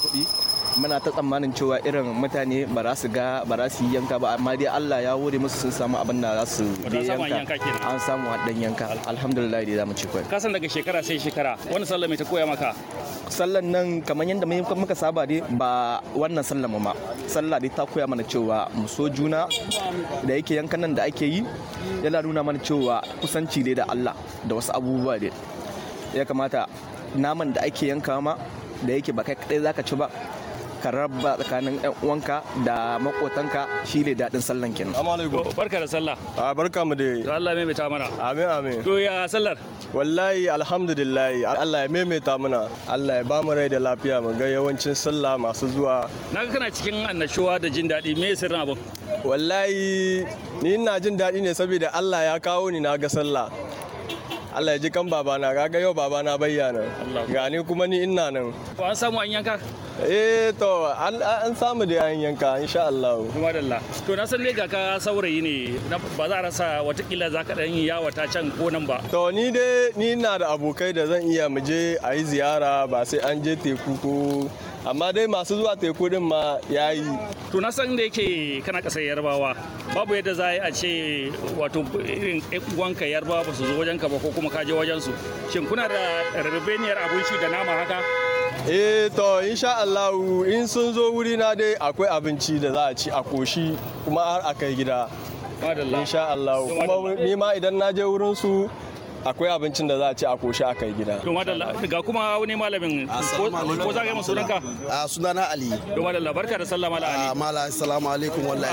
kuɗi muna ta tsammanin cewa irin mutane ba za su ga ba za su yi yanka ba amma dai Allah ya wuri musu sun samu abin da za su Wato an samu an yanka kenan. an samu dan yanka alhamdulillah dai zamu ci kai ka san daga shekara sai shekara wani sallah mai ta koya maka sallan nan kamar yadda muka muka saba dai ba wannan sallan mu ma sallah dai ta koya mana cewa mu so juna da yake yankan nan da ake yi yana nuna mana cewa kusanci dai da Allah da wasu abubuwa dai ya kamata naman da ake yanka ma da yake ba kai kadai zaka ci ba ka raba tsakanin yan uwanka da makotanka shi ne daɗin sallan kenan alaikum barka da sallah a barka mu to da Allah mai ta mana amin amin to ya sallar wallahi alhamdulillah Allah ya maimaita mana Allah ya ba mu rai da lafiya mu ga yawancin sallah masu zuwa naga kana cikin annashuwa da jin daɗi me sirrin abin wallahi ni ina jin daɗi ne saboda Allah ya kawo ni na ga sallah Allah ya ji kan babana kaga yau babana bayyana Allah. gani kuma ni ina nan ko an samu an yanka eh to an an samu da an yanka insha Allah kuma dalla to na san dai ga ka saurayi ne na- ba za a rasa watakila za ka ɗan yi yawata can ko nan ba to ni dai ni na da abokai da zan iya mu je a yi ziyara ba sai an je teku ko amma dai masu zuwa teku din ma yayi to na san da yake kana ƙasar yarbawa babu yadda za a yi a ce wato irin ƴan uwanka yarbawa ba su zo wajen ka ba ko kuma ka je wajen su shin kuna da rarrabeniyar abinci da nama haka eh to insha Allah in sun zo wuri na dai akwai abinci da za a ci a koshi kuma har a kai gida madalla insha Allah kuma ni ma idan na je wurin su akwai abincin da za a ci a koshi a kai gida to madalla ga kuma wani malamin ko ko za ka yi masu sunanka a sunana ali to madalla barka da sallah mala ali a mala assalamu alaikum wallahi